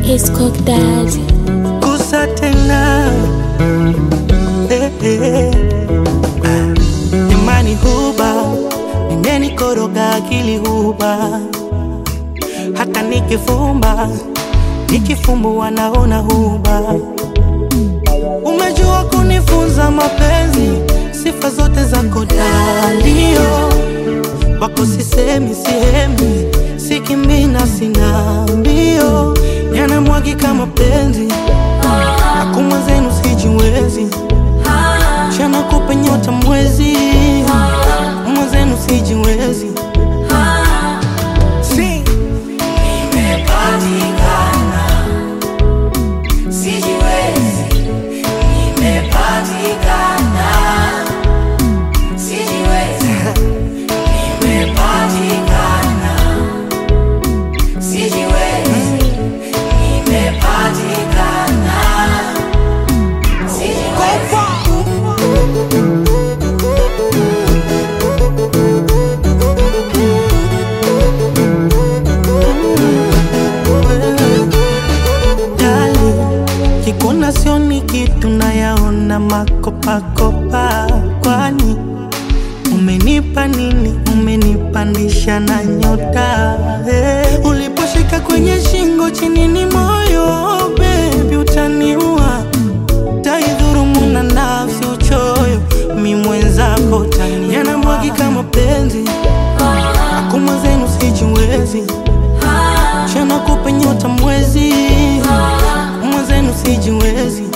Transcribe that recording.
His cock daddy. kusa tena eh, eh. Ah, imani huba imenikoroga akili huba hata nikifumba nikifumbua naona huba umejua kunifunza mapenzi sifa zote zako dalio wako sisemi sihemi sikimina sina mbio yanamwagika mapenzi Akuma zenu sijiwezi Chana kupe nyota mwezi Mwenzenu sijiwezi si. Dali, kikuna sioni kitu nayaona makopakopa kwani umenipa nini umenipandisha na nyota hey. uliposhika kwenye shingo chini ni moyo bebi utaniua taidhurumu na nafsi uchoyo mi mwenzako tani yanamwagika mapenzi akuma zenu sijiwezi chana kupe nyota mwezi mwenzenu sijiwezi